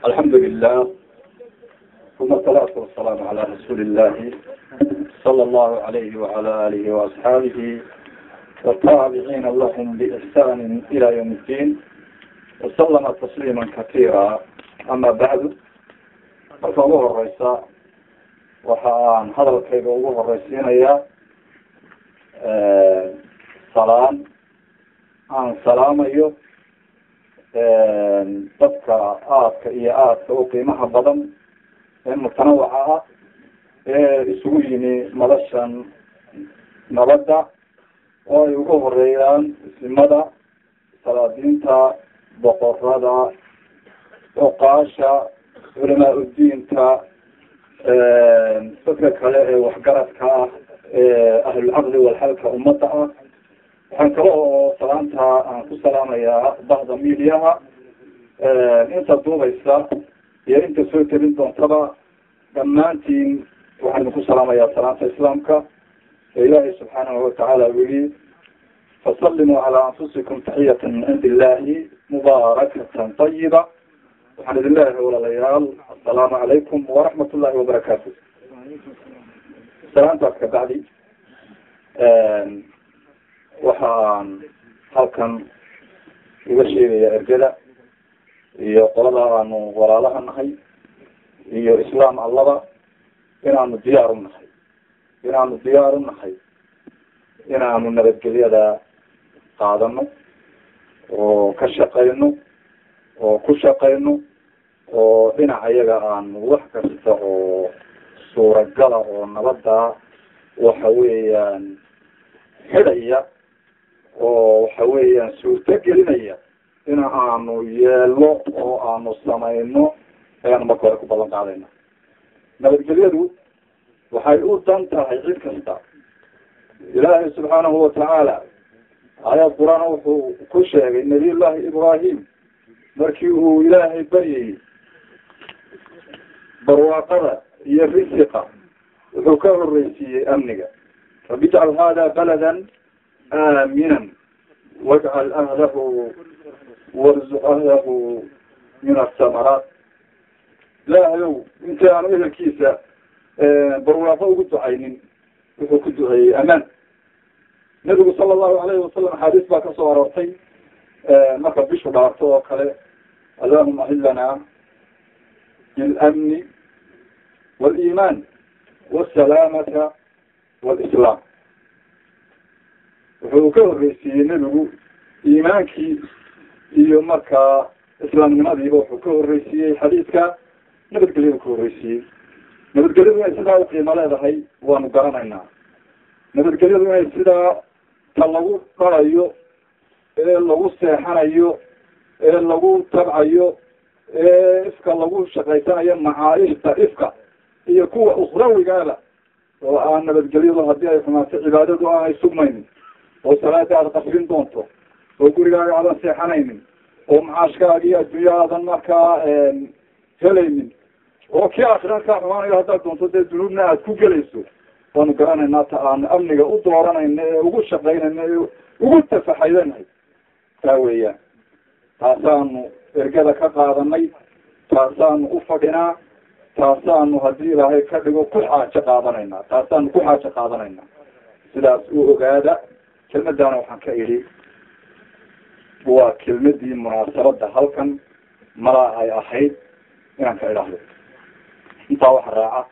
الحمد لله ثم الصلاة والسلام على رسول الله صلى الله عليه وعلى آله وأصحابه والتابعين لهم بإحسان إلى يوم الدين وسلم تسليما كثيرا أما بعد فالله الرئيس waxaan hadalkayga ugu horeysiinayaa salaan aan salaamayo dadka aadka iyo aadka u qiimaha badan ee mutanawaca ah ee isugu yimi noloshan nabadda oo ay ugu horeeyaan isimada salaadiinta boqorada oqaasha culamaa udiinta dadka kale ee waxgaradka ah ee ahlulcaqli walxalka ummadda ah waxaan kale oo salaanta aan ku salaamayaa bahda mediaha inta duubaysa iyo inta soo telin doontaba dhammaantiin waxaan idinku salaamayaa salaanta islaamka ee ilaahay subxaanahu watacaala weli fasalimuu calaa anfusikum taxiyata min cindi illahi mubaarakatan tayiba waxaan idin leeyahay walaalayaal assalaamu calaykum waraxmat ullahi wabarakaatu salaantaas ka bacdi waxaan halkan uga sheegayaa ergada iyo qolada aanu walaalaha nahay iyo islaam allaba inaanu diyaar u nahay inaanu diyaar u nahay inaanu nabadgelyada qaadano oo ka shaqayno oo ku shaqayno oo dhinaca iyaga aanu wax kasta oo suuragala oo nabada waxa weeyaan xidhaya oo waxa weeyaan suurto gelinaya in aanu yeelno oo aanu samayno ayaanu marka hore ku ballan qaadayna nabadgelyadu waxay u dan tahay cid kasta ilaahay subxaanahu watacaala aayad qur-aan wuxuu ku sheegay nabiy llahi ibrahim markii uu ilaahay baryayey barwaaqada iyo risiqa wuxuu ka horeysiiyey amniga rabi ijcal hada baladan aaminan wajcal ahlahu warzuq ahlahu min asamaraat ilaahayow intii aanu ehelkiisa barwaaqo ugu ducaynin wuxuu ku duceeyey amaan nabigu sala allahu alayhi wasalam axaadiis baa kasoo aroortay marka bishu dhaarto oo kale allahuma ahilana bilamni waliiman wasalaamata walislaam wuxuu ka horeysiiyey nebigu iimaankii iyo markaa islaamnimadiiba wuxuu ka horeysiiyey xadiidka nabadgelyadu ka horeysiiyey nabadgelyadu inay sidaa uqiimo leedahay waanu garanaynaa nabadgelyadu inay sidaa ta lagu dharayo ee lagu seexanayo ee lagu tabcayo ee ifka lagu shaqaysanayo macaaishta ifka iyo kuwa ukhrawigaaba oo aan nabadgelyadu haddii ay xumaato cibaadadu aanay sugmaynin oo salaada aada qasrin doonto oo gurigaaga aadan seexanaynin oo macaashkaagii adduunya aadan markaa helaynin oo kii aakhira kaa xumaanayo haddaad doonto dee dunuubna aad ku gelayso waanu garanaynaa ta aan amniga u dooranayna ee ugu shaqaynayna ee ugu tafaxaydanahay taa weeyaan taasaanu ergada ka qaadanay taasaanu u fadhinaa taasaanu haddii ilaahay ka dhigo ku xaajo qaadanaynaa taasaanu ku xaajo qaadanaynaa sidaas u ogaada kelmaddaana waxaan ka idhi waa kelmadii munaasabada halkan malaa ay ahayd inaan ka idhaahdo intaa waxa raaca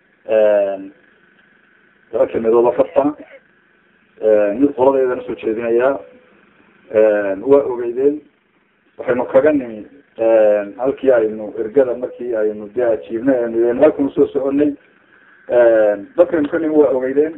laba kelmadood oo farsana mid qoladeedana soo jeedinayaa waa ogeydeen waxaynu kaga nimi halkii aynu ergada markii aynu de ajiibnay aynu halkanu soo soconay dadkaynu ka nimi waa ogeydeen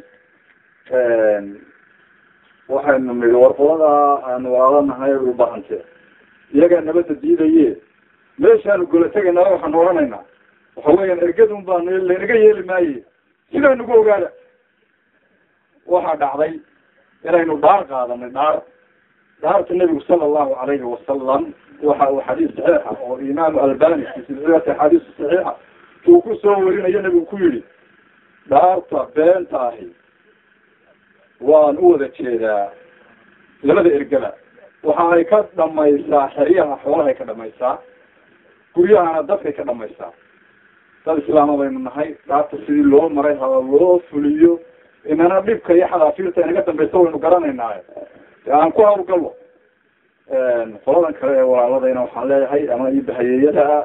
waxaynu nidi warqolada aanu waalanahay ubahante iyagaa nabadda diidaye meeshaanu gola tegaynaa waxaanu odhanaynaa waxa weeyaan ergadun baanu laynaga yeeli maaye sidaa nagu ogaada waxaa dhacday inaynu dhaar qaadanay dhaar dhaarta nebigu sala allahu alayhi wasalam waxa uu xadiis saxiixa oo imaamu albani fi silsilati axaadiis saxiixa uu ku soo warinayo nebigu ku yihi dhaarta beenta ahi waan u wada jeedaa labada ergada waxa ay ka dhamaysaa xeryaha xoolahay ka dhamaysaa guryahana dadkay ka dhamaystaa dad islaama baynu nahay dhaarta sidii loo maray haba loo fuliyo inana dhibka iyo xadaafiirta inaga dambaysa waynu garanaynaayo de aan ku hawlgalo qoladan kale ee walaaladayna waxaan leeyahay ama ibahayeeyada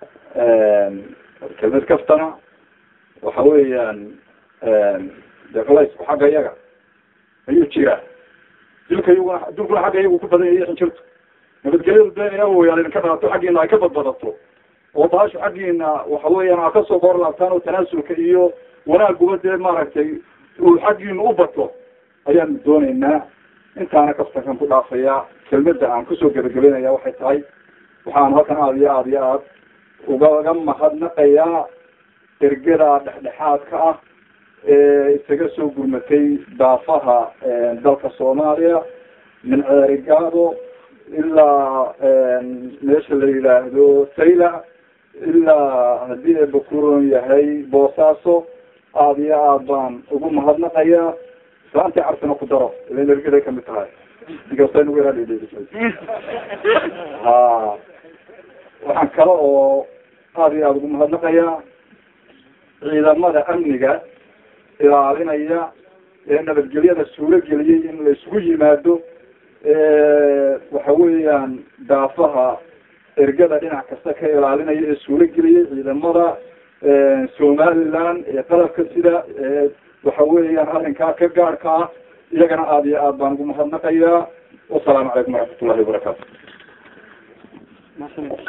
kelmad kaftana waxa weeyaan de culaysku xagga iyaga ayuu jiraa dilka iyaguna dulkuna xagga iyagu ku badan yahay xinjirtu nabadgelyadu de ina wayaan idinka dhaato xaggiina ay ka badbadato oo baashu xaggiina waxa weeyaan aa kasoo boor laabtaan oo tanaasulka iyo wanaaguba dee maaragtay uu xaggiina u bato ayaanu dooneynaa intaana kaftankan ku dhaafayaa kelmada aan kusoo gebagabeynaya waxay tahay waxaan halkan aada iyo aada iyo aad ugaga mahadnaqayaa ergada dhexdhexaadka ah ee isaga soo gurmatay daafaha dalka soomaaliya min ceerigaado ilaa meesha la yidhaahdo sayla ilaa haddii ay bakuron yahay boosaaso aada iyo aad baan ugu mahadnaqayaa islaantii carsina ku daro ilan ergaday kamid tahay inkasta nagu yaraa dhedheerisay ha waxaan kale oo aada iyo aada ugu mahadnaqayaa ciidamada amniga ilaalinaya ee nabadgelyada suuro geliyey in la isugu yimaado waxa weeyaan daafaha ergada dhinac kasta ka ilaalinaya ee suuro geliyey ciidamada somaliland ee qalabka sida waxa weeyaan arrinkaa ka gaadhka ah iyagana aada iyo aad baan ugu mahadnaqayaa wasalaamu calaykum waraxmat ullahi wabarakaatu